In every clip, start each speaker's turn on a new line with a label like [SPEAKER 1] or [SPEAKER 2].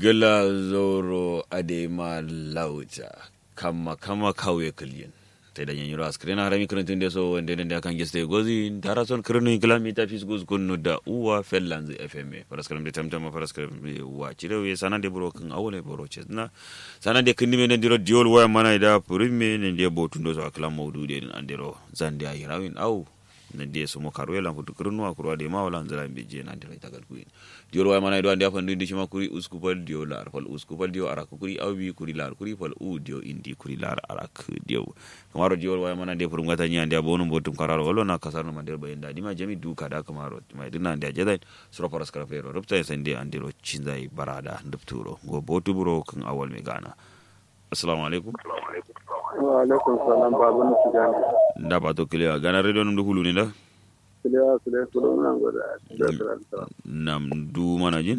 [SPEAKER 1] gala zoro adema lauta kama kama kawe kulyin te da yanyu ras krena harami krentun de so wende ne kan geste gozi dara son krenu kilomita fis goz kunnu da uwa fellanz fm paraskaram de tamtama paraskaram wa cirewe sana de bro kan awole bro chesna sana de kindi men ndiro diol waya mana da purime ne de botundo so akla mawdu de andiro zande ay rawin aw ne de so mo karwela futu krenu akro de ma wala nzara beje na de tagal kuin diol waya mana do ande afandu indi shima kuri uskupal dio lar fal uskupal dio arak kuri awbi kuri lar kuri fal u dio indi kuri lar arak dio kamaro diol waya mana de purum gata nyande abonu botum kararo wala na kasarno mandir bayin dadi ma jami duka da kamaro mai dinna ande ajadan sura paras karafero rupta sande andiro chinzai barada ndupturo go botu buro kan awal me gana assalamu alaikum
[SPEAKER 2] wa alaikum salam babu na tijani
[SPEAKER 1] nda ba to kiliya gana radio num hulu ni da
[SPEAKER 2] kiliya su da kudu na gwada
[SPEAKER 1] nam du mana jin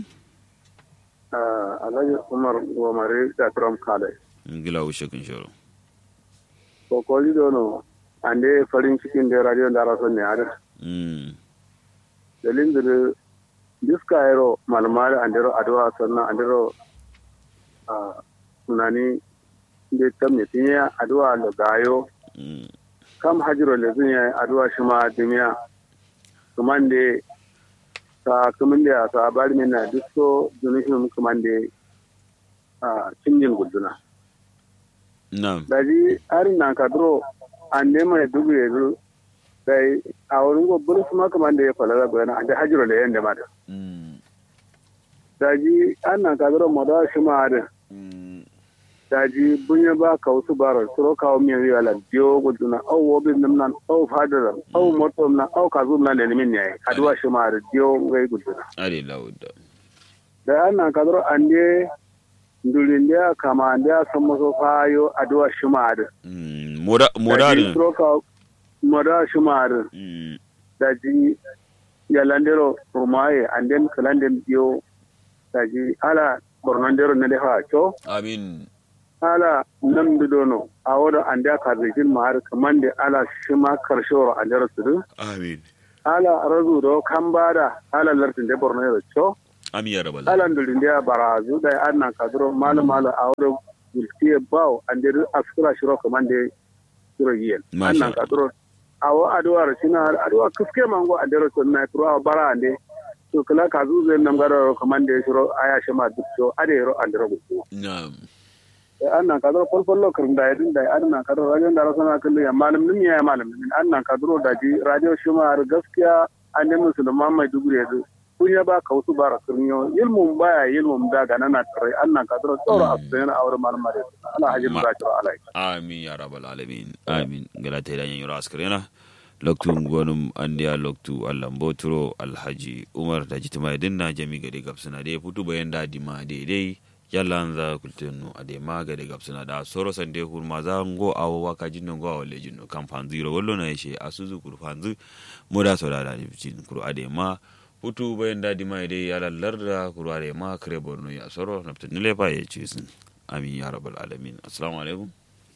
[SPEAKER 2] alhaji umar gomare da trump kale
[SPEAKER 1] ngila ushe kun shoro
[SPEAKER 2] ko koli dono ande farin cikin da radio da rason ne ada
[SPEAKER 1] mm
[SPEAKER 2] dalin da diska yaro malmar andero adwa sannan andero a sunani da tamme tinya adwa da gayo
[SPEAKER 1] mm
[SPEAKER 2] kam hajiro le zunya adwa shi ma dimiya kumande ta kumande a ta bari mina disko dunishim kumande a cinjin guduna
[SPEAKER 1] nam
[SPEAKER 2] daji arin nan kadro ande mai dugu yanzu dai a wurin gobbin su ma kumande ya falala gudana ande hajiro le yanda ma da
[SPEAKER 1] mm
[SPEAKER 2] daji an nan kadro moda shi ma da
[SPEAKER 1] mm
[SPEAKER 2] daji bunya ba ka wasu baro suro kawo miyan yi ala biyo guduna au wobin nam nan au fadara au motom nan au kazum nan da nimin ne aduwa shi ma da biyo ngai guduna
[SPEAKER 1] ari lauda
[SPEAKER 2] da an nan kadro ande ndulin da kama ande a san maso fayo aduwa shi ma da
[SPEAKER 1] mm moda moda
[SPEAKER 2] daji
[SPEAKER 1] ne
[SPEAKER 2] suro kawo moda shi ma da
[SPEAKER 1] mm
[SPEAKER 2] daji yalandero rumaye anden kalanden biyo daji ala bornondero na defa cho
[SPEAKER 1] amin
[SPEAKER 2] ala nan dono a wadda an da ka zai ma har kaman da ala shi ma karshe wa an jara su
[SPEAKER 1] amin
[SPEAKER 2] ala razu da kan bada ala lartin da borno da cho
[SPEAKER 1] amin ya rabbal
[SPEAKER 2] ala ndulin da barazu da an nan kadro malu malu a wadda gulfiye bawo an da askura shiro kaman da shiro yiyen an
[SPEAKER 1] Masha
[SPEAKER 2] nan kadro a wa aduwa rashina har aduwa kuske mango an da rasu na kuro a bara an da to kala ka zuze nan garo kaman da shiro aya shi ma duk cho ade ro an da rabu
[SPEAKER 1] nam
[SPEAKER 2] annan kadro kolkollo kirin da yadin da annan kadro radio da rasana kullu ya malam nim ya malam nim annan kadro da ji radio shuma ar gaskiya an da musulman mai dugure yanzu kun ya ba kausu bara kirniyo ilmun baya ilmun da ga nana tare annan kadro tsoro asbayan awar malam mare ala hajin
[SPEAKER 1] Ma-
[SPEAKER 2] da jiro alai
[SPEAKER 1] amin ya rabbal alamin amin gala ta dan yura askarena loktu gonum andiya loktu allah mboturo alhaji umar da jitima dinna jami gade gabsuna de putu bayan da dima daidai yalla an za kultenu ade ma gade gabsuna da soro sande hurma za ngo awo waka jinno ngo awo le jinno kam fanziro wollo na yeshe asuzu kur fanzu moda so da da jin kuru ade ma putu bayan da dima dai yalla larda kuru ade ma kare borno ya soro nafta nile fa ye cisin amin ya rabbal alamin assalamu alaikum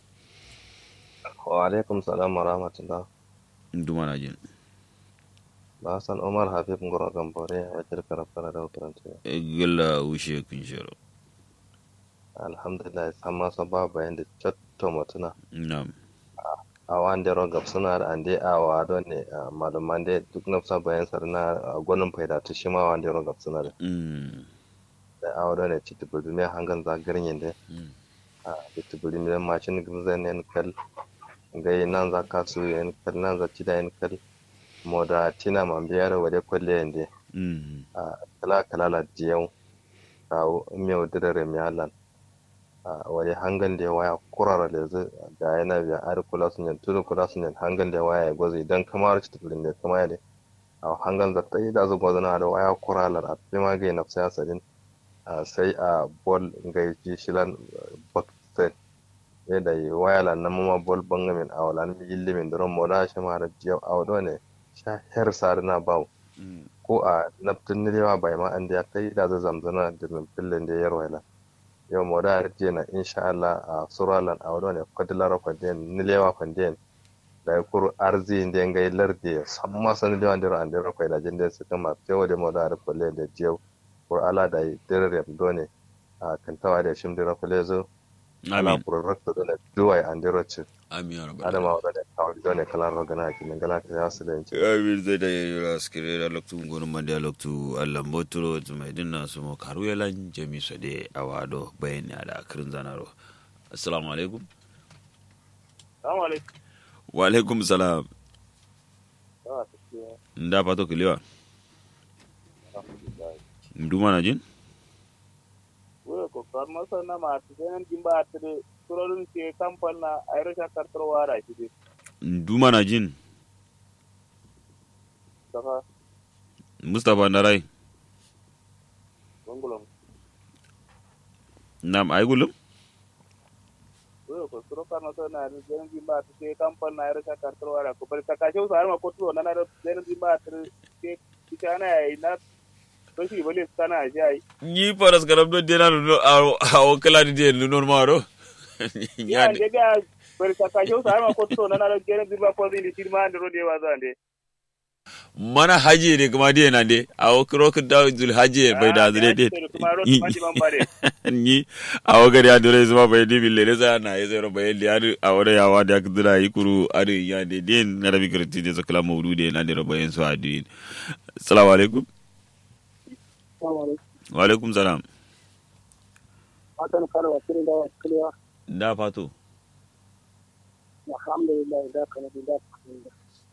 [SPEAKER 3] wa alaikum salam wa rahmatullah
[SPEAKER 1] nduma na jin
[SPEAKER 3] ba san umar habib ngoro gambore a wajen karafara da wutaranta
[SPEAKER 1] gala wushe kun shiro
[SPEAKER 3] alhamdulillah san masa ba bayan da cotto mutuna
[SPEAKER 1] nam
[SPEAKER 3] a wanda rogab suna da ande a wa don ne a malaman da duk na sa bayan sarna a gwanin faida ta shi ma wanda rogab suna da
[SPEAKER 1] mm
[SPEAKER 3] da a wadon ne ci tubuli mai hangan zagarin yin da
[SPEAKER 1] mm
[SPEAKER 3] a da tubuli mai mashin gizan yan kal gai nan za ka su yan kal nan za ci da yan kal mo da tina man biyar wade kwalle yan da
[SPEAKER 1] mm
[SPEAKER 3] a kala kala la diyau a meu dirare mi halan a wani hangan da waya kurara da zai ga yana biya ari kula sun yan tudu kula sun yan hangan da waya gwazi idan kamar ci tufulin da kama da a hangan da ta yi da zuwa zana da waya kuralar a fi ma gai nafsa ya sadin a sai a bol gai ji shilan baksen yadda yi waya lan na mama bol bangamin a wala mi illimin da ran moda shi ma da jiyau a wado ne sha her sarina bawo
[SPEAKER 1] mm
[SPEAKER 3] ko a naftin nilewa bai ma an da ya kai da zai zamzana da filin da ya yarwaila yau mo da arje na insha Allah a suralan a wadon ne kwadilara kwadiyan nilewa kwadiyan da ya kuru arzi da ngai larde samma san nilewa ndiro an dero kwai da jinde su kama tewo de mo da ar kolle da jiyo kur ala da dire done a kantawa da shim dira kulezo ala
[SPEAKER 1] amin
[SPEAKER 3] prorakta da duwai an dira ci
[SPEAKER 1] amin ya rabbal
[SPEAKER 3] adama wa da kawo da ne kalan rogana ki min gala ta yasu da yanci
[SPEAKER 1] amin zai da yayi raskire da loktu gonu mande a loktu allah mboturo mai dinna su mo karu yalan jami so de awado bayani ada kirin zanaro assalamu alaikum
[SPEAKER 2] Assalamu alaikum.
[SPEAKER 1] wa alaikum salam nda pato kiliwa nduma na jin
[SPEAKER 2] Wai ko karma sana ma ta sanan jimba ta da surorin ke kamfan na Irish kartarwa da shi dai.
[SPEAKER 1] nduma na jin
[SPEAKER 2] Saka
[SPEAKER 1] mustapha ndarai
[SPEAKER 2] gongolon.
[SPEAKER 1] nam ay gulum
[SPEAKER 2] Wai ko suro karma sana da sanan jimba ta ke kamfan na Irish kartarwa da ko bari ta kashe su har ma ko tuwo na na da sanan jimba ta ke kitana yayi na to shi bale sana shi ai.
[SPEAKER 1] ni paras garam do dena no a o kala di den no maro
[SPEAKER 2] Ya
[SPEAKER 1] nyande
[SPEAKER 2] ne ga bari ta kashe su har ma ko tuwo na na da sanan jimba ko zai ni shirma da rode wa zan
[SPEAKER 1] mana haji ne kuma de na de a o kro ka da zul haji bai da zure de
[SPEAKER 2] Kuma ro ma ji ban bare.
[SPEAKER 1] ni a o gari adure zuma bai di bille ne za na ye zero bai di adu a wore ya wa da kudura ikuru adu ya de den na rabi kirti de so kala mawdu de na de ro bayen so adu assalamu alaikum
[SPEAKER 2] Assalamu alaikum.
[SPEAKER 1] wa alaikum salam
[SPEAKER 2] Fatan kare wa kirin da wa kiliya.
[SPEAKER 1] da fato
[SPEAKER 2] Alhamdulillah da kana da kana.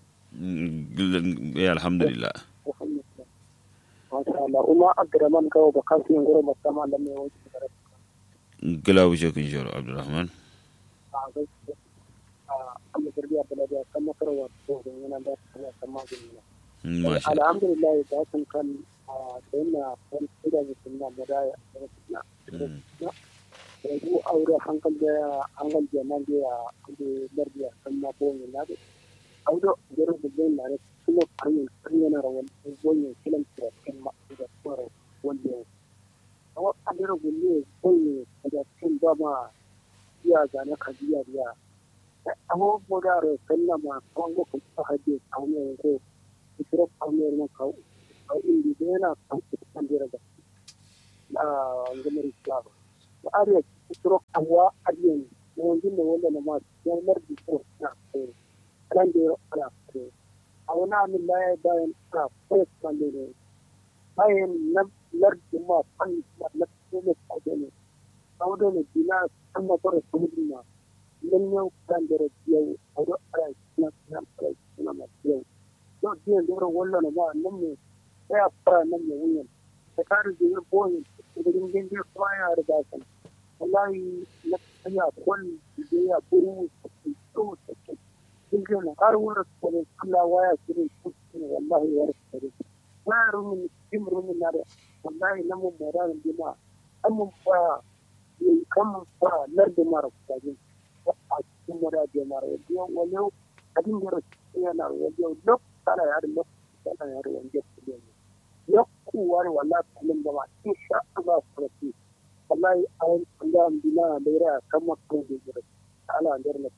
[SPEAKER 1] Mm, eh, alhamdulillah
[SPEAKER 2] alhamdulillah masha Allah uma abdurrahman kawo ba kan yin gura ba sama da mai wuce da
[SPEAKER 1] gila wuce kun shoro abdurrahman
[SPEAKER 2] a gaskiya a amma garbiya da lafiya kan makarwa ko da yana da kuma sama da yana
[SPEAKER 1] masha
[SPEAKER 2] alhamdulillah da kan kan a sayyidina kan da sunna da da sunna
[SPEAKER 1] Mm.
[SPEAKER 2] da ku aure hankal da hankal da nan da ya da garbiya kan ma ko ne na da audo gero da zai na da kuma farin farin na rawan goyen kilan da kan ma da tsoro wanda awa adira gulle goyen da kan ba ma iya ga na kajiya biya awo boda ro kanna ma kongo ko ta hade kawo ko isro kawo ma kawo kawo indi da yana kan kan dira da a ngamar islam to ariya isro kawo ariyan wanda ne wanda na ma yan mardi ko na ko kan dira ala ko awna min la bayan ka ko kan dira bayan nan lardi ma kan na ko ne ko ne kawo da ne dina an ma ko ko ma idan yau kan da yau a yau ana suna suna fara suna masu yau yau jiyan da wurin wallo ma nan ne sai a fara nan ne wuyan da kare da yin boyin da gindin da kuma ya riga kan wallahi na tsaya kwan da ya buru da so da ke cikin na har wurin da ne kula waya su ne su ne wallahi ya rasa da waya rumin jim rumin na da wallahi na mun mara da ma an mun ba kan mun ba lardin mara kudajen a cikin wadaje mara wajen wani abin da rasu yana wajen lok tana ya da lok tana ya da wajen kudin lok kuwa ne wala kalin da ma in sha Allah su rasu wallahi an kula bina da yara kan makon da yara ala da yara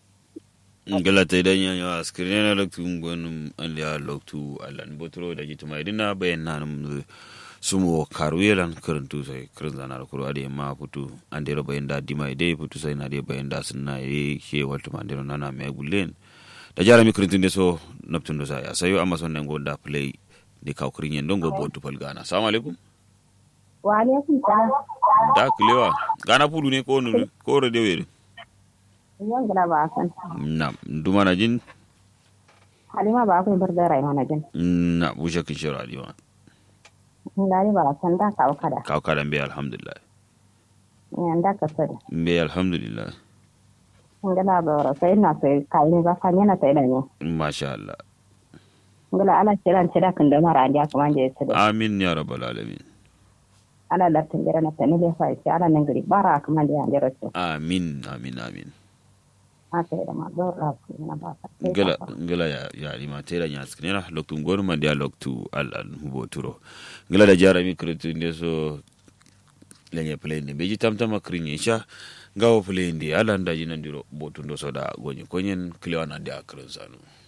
[SPEAKER 1] ngala ta idan yan yawa askirin na loktu ngonum an liya loktu alan botro da jitu mai dina bayan na num sumo karu yelan karantu sai karin zana da kuro ade ma putu an dero bayan da dima ide putu sai na de bayan da sunna ye she waltu man dero nana me gulen da jara mi karantu de so naptun do sai asayo amma son nan gonda play de kaw kirin yen dongo botu pal gana assalamu alaikum
[SPEAKER 4] wa alaikum salam
[SPEAKER 1] da kilewa gana pudu ne ko nu ko re de were
[SPEAKER 4] yan gila ba san
[SPEAKER 1] na duma na jin
[SPEAKER 4] halima ba ku bar da rai mana jin
[SPEAKER 1] na bushe kin shira diwa
[SPEAKER 4] ngari ba san da ka kada
[SPEAKER 1] kaw kadan be alhamdulillah
[SPEAKER 4] yan da ka sani
[SPEAKER 1] be alhamdulillah
[SPEAKER 4] ngala ba ra sai na sai kai ne ba kan yana sai da ne
[SPEAKER 1] masha Allah
[SPEAKER 4] ngala ala kiran tira kan da mara anja kuma je su da
[SPEAKER 1] amin ya rabbal alamin
[SPEAKER 4] ala da tin jira na tani le fa sai ala nan gari bara kuma da yan jira su
[SPEAKER 1] amin amin amin
[SPEAKER 4] aka yi da ma do ra ku na ba ka sai
[SPEAKER 1] ngala
[SPEAKER 4] ka fa.
[SPEAKER 1] ngala ya ya rima tera nya sknera loktu ngor man dia loktu al al hubo turo ngala da jara mi kretu ndeso lenye play ne beji tamtama krinye sha ngawo play ndi ala nda jinan diro botu ndo soda gonye konyen klewana ndia krenzanu